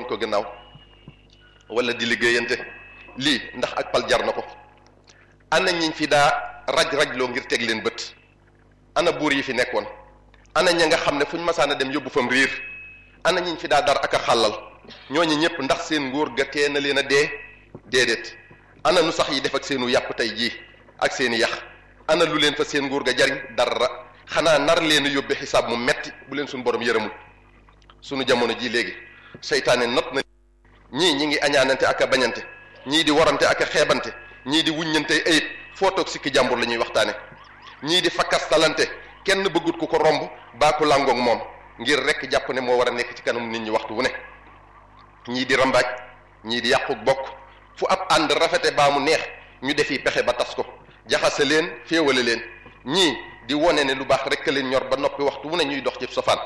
ko gannaaw wala di liggéeyante lii ndax ak pal jar na ko ana ñiñ fi daa raj rajloo ngir teg leen bët ana buur yi fi nekkoon ana ña nga xam ne fuñ masaana dem yóbbu fam riir ana ñiñ fi daa dar ak a xàllal ñooñu ñëpp ndax seen nguur ga tee na leen a dee déedéet ana nu sax yi def ak seenu yàpp tey jii ak seeni yax ana lu leen fa seen nguur ga jariñ dara xanaa nar leen a yóbbe xisaab mu metti bu leen suñu borom yërëmul suñu jamono ji léegi seytaane not na ñii ñi ngi añaanante ak a bañante ñii di warante ak a xeebante ñii di wuññante ayib foo toog sikki jàmbur la ñuy waxtaane ñii di fakkastalante kenn bëggut ku ko romb baa ku làngoog moom ngir rekk jàpp ne moo war a nekk ci kanam nit ñi waxtu wu ne ñii di rambaaj ñii di yàqu bokk fu ab ànd rafete baa mu neex ñu defi pexe ba tas ko jaxase leen féewale leen ñii di wone ne lu baax rekk leen ñor ba noppi waxtu wu ne ñuy dox ci safaan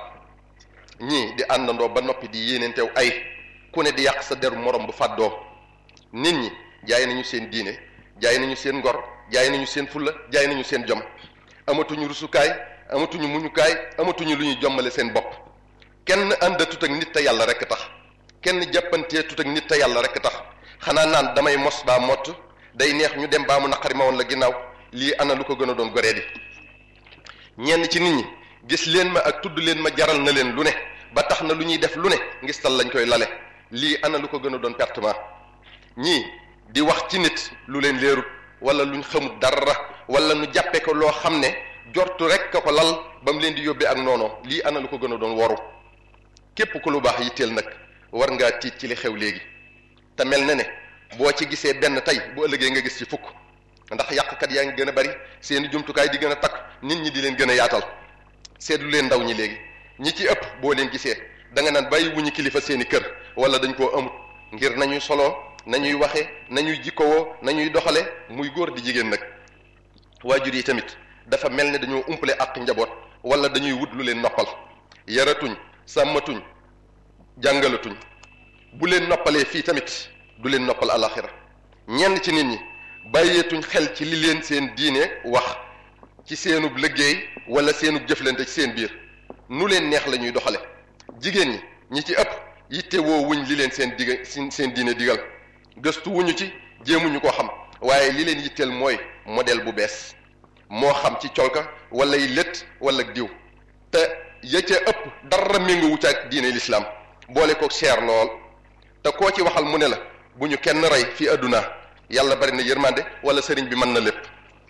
ñii di àndandoo ba noppi di yéeneentew ay ku ne di yàq sa deru morom bu fàddoo nit ñi jaay nañu seen diine jaay nañu seen ngor jaay nañu seen fulla jaay nañu seen jom amatuñu rusukaay amatuñu muñukaay amatuñu lu ñuy jommale seen bopp kenn àndatut ak nit te yàlla rekk tax kenn jàppantee tut ak nit te yàlla rekk tax xanaa naan damay mos baa mott day neex ñu dem baa mu naqari ma woon la ginnaaw lii ana lu ko gën a doon goree di ñenn ci nit ñi gis leen ma ak tudd leen ma jaral na leen lu ne ba tax na lu ñuy def lu ne ngistal lañ koy lale lii ana lu ko gën a doon pertement ñii di wax ci nit lu leen leerut wala luñ xamut dara wala nu jàppe ko loo xam ne jortu rek ka ko lal ba mu leen di yóbbee ak noonoo lii ana lu ko gën a doon waru képp ku lu baax yitteel nag war ngaa tiit ci li xew léegi te mel na ne boo ci gisee benn tey bu ëllëgee nga gis ci fukk ndax yàqkat yaa ngi gën a bari seeni jumtukaay di gën a takk nit ñi di leen gën a yaatal seetlu leen ndaw ñi léegi ñi ci ëpp boo leen gisee da nga naan bàyyi wuñu kilifa seeni kër wala dañ koo amut ngir nañuy soloo nañuy waxe nañuy jikkowoo nañuy doxale muy góor di jigéen nag waajur yi tamit dafa mel ne dañoo umpale ak njaboot wala dañuy wut lu leen noppal yaratuñ sàmmatuñ jàngalatuñ bu leen noppalee fii tamit du leen noppal alaxira ñenn ci nit ñi bàyyeetuñ xel ci li leen seen diine wax ci seenub liggéey wala seenub jëflante ci seen biir nu leen neex la ñuy doxale jigéen ñi ñi ci ëpp yitte woo wuñ li leen seen diga seen diine digal gëstu wuñu ci jéemuñu ko xam waaye li leen yitteel mooy modèle bu bees moo xam ci colka wala yi lët wala diw te ya ca ëpp dara méngowu ca ak diine lislaam boole ko cher lool te koo ci waxal mu ne la bu ñu kenn rey fii àdduna yàlla bari na yërmande wala sëriñ bi mën na lépp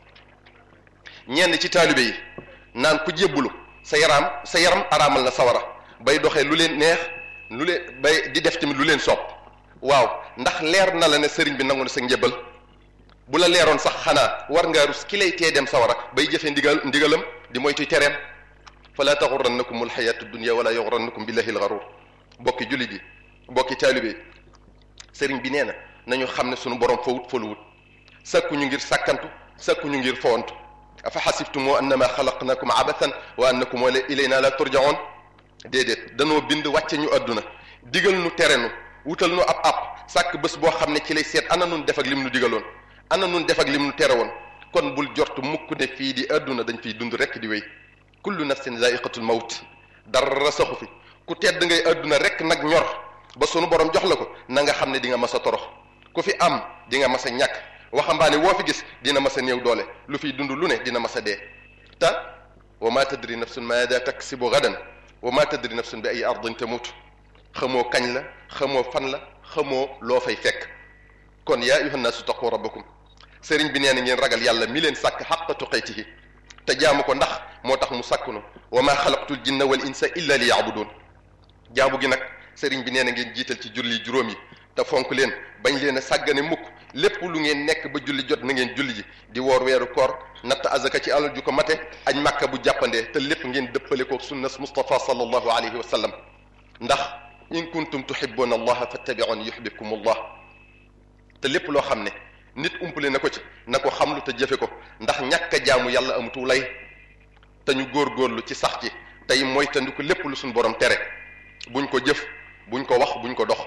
ñenn ci taalibe yi naan ku jébbulu sa yaram sa yaram araamal na sawara bay doxee lu leen neex lu leen bay di def tamit lu leen sopp waaw ndax leer na la ne sëriñ bi nangu na sa njëbbal bu la leeroon sax xanaa war ngaa rus ki lay tee dem sawara bay jëfe ndigal ndigalam di moytu tereem fala taxurannakum alxayatu dunia wala yaxurannakum billahi alxarur bokki jullit yi bokki taalibe yi sëriñ bi nee na nañu xam ne sunu borom fawut faluwut sakkuñu ngir sàkkantu sakkuñu ngir fowantu afa xasibtumoo annama xalaqnakum abathan wa annakum ilayna la turjaoon déedéet danoo bind wàcce ñu àdduna digal nu tere nu wutal nu ab ab sàkk bés boo xam ne ci lay seet ana nun def ak lim nu digaloon ana nun def ak lim nu tere woon kon bul jortu mukk ne fii di àdduna dañ fiy dund rekk di wéy kullu nafsin zaiqatul mawt dara saxu fi ku tedd ngay àdduna rekk nag ñor ba sunu borom jox la ko na nga xam ne di nga mas a torox ku fi am di nga mas a ñàkk waxambaane woo fi gis dina mas a néew doole lu fiy dund lu ne dina mas a dee te wa ma tadri nafsun maada taksibu gadan wa ma tadri nafsun bi ay ardin tamut xamoo kañ la xamoo fan la xamoo loo fay fekk kon yaa ayuha nnaasu taqu rabbakum sëriñ bi nee na ngeen ragal yàlla mi leen sàkk xaqa tuqaytihi te jaamu ko ndax moo tax mu sàkkunu wa ma xalaqtul jinna wal insa illa li yaabudun jaamu gi nag sëriñ bi nee na ngeen jiital ci julli juróom yi te fonk leen bañ leen a sàggane mukk lépp lu ngeen nekk ba julli jot na ngeen julli ji di woor weeru koor natt azaka ci alal ju ko mate añ màkka bu jàppandee te lépp ngeen dëppale ko sunnas Mustafa sallallahu alayhi wa sallam ndax in kuntum tuhibbuna allaha fattabi'uni yuhibbukum allah te lépp loo xam ne nit umpale na ko ci na ko xamlu te jëfe ko ndax ñàkk a jaamu yàlla amutu lay te ñu góorgóorlu ci sax ci tey mooy tandiku lépp lu suñ borom tere buñ ko jëf buñ ko wax buñ ko dox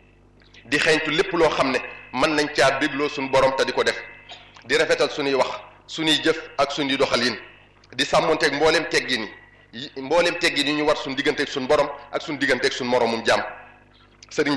di xeeñtu lépp loo xam ne mën nañ caa bégloo suñu borom te di ko def di rafetal suñuy wax suñuy jëf ak suñuy doxalin di sàmmonteeg mbooleem teggin yi mbooleem teggin yi ñu war suñu digganteeg suñu borom ak suñu digganteeg suñu moromum jaam sëriñ